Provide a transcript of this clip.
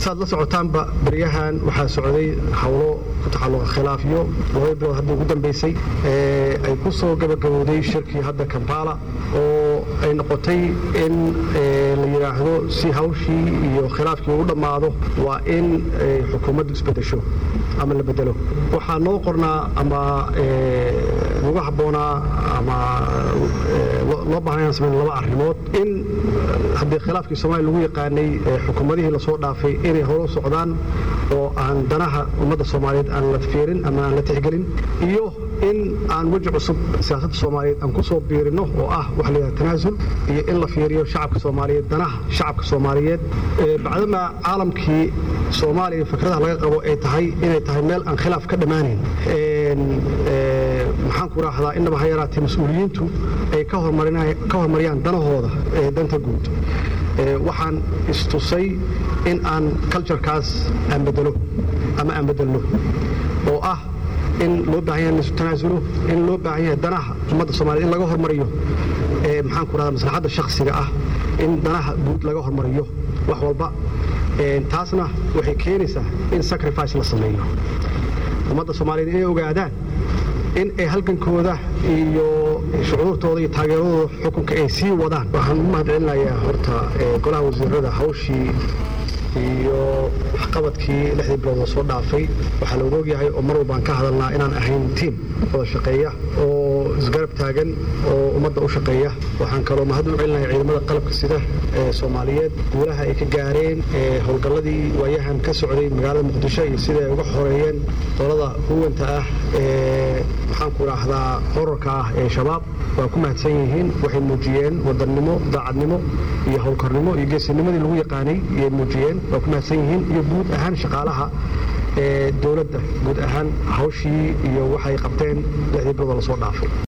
saad la socotaanba beryahan waxaa socday howlo ku taxalluqa khilaafyo laba bilood hadda ugu dambaysay ay ku soo gabagabowday shirkii hadda kampala oo ay noqotay in la yidhaahdo si hawshii iyo khilaafkii ugu dhammaado waa in xukuumaddu isbedesho ama la bedelo waxaa noo qornaa ama ugu habboonaa ama loo baahan inaan samayn laba arrimood in haddii khilaafkii soomaaliya lagu yaqaanay xukuumadihii lasoo dhaafay inay horo socdaan oo aan danaha ummadda soomaaliyeed aan la fiirin ama aan la tixgelin iyo in aan weji cusub siyaasadda soomaaliyeed aan ku soo biirino oo ah waxa la yidhaha tanaasul iyo in la fiiriyo shacabka soomaaliyeed danaha shacabka soomaaliyeed bacdama caalamkii soomaaliya fikradaha laga qabo ay tahay inay tahay meel aan khilaaf ka dhammaanayn maxaan ku raahdaa innaba ha yaraatee mas-uuliyiintu ay ka hormariyaan danahooda ee danta guud waxaan istusay in aan culturekaas aan bedelo ama aan bedelno oo ah in loo baahan yahay laisu tanaasulo in loo baahan yahay danaha ummadda soomaaliyed in laga hormariyo maxaan ku rahdaa maslaxadda shakhsiga ah in danaha guud laga hormariyo wax walba taasna waxay keenaysaa in sacrifice la sameeyo ummadda soomaaliyeed inay ogaadaan in ay halgankooda iyo shucuurtooda iyo taageeradooda xukunka ay sii wadaan waxaan u mahad celinayaa horta golaha wasiirada hawshii iyo waxqabadkii lixdii bilood oo soo dhaafay waxaa looga ogyahay oo mar walbaan ka hadalnaa inaan ahayn tiim wada shaqeeya oo isgarab taagan oo ummadda u shaqeeya waxaan kaloo mahad u celinaya ciidamada qalabka sida ee soomaaliyeed guulaha ay ka gaareen howlgalladii waayahan ka socday magaalada muqdisho iyo sida ay uga xoreeyeen dolada huwanta ah ee maxaan ku idhaahdaa horarka ah ee shabaab waa ku mahadsan yihiin waxay muujiyeen wadannimo daacadnimo iyo howlkarnimo iyo geesinimadii lagu yaqaanay iyay muujiyeen waa ku mahadsan yihiin iyo guud ahaan shaqaalaha ee dowladda guud ahaan hawshii iyo waxay qabteen lixdii bilood oo lasoo dhaafay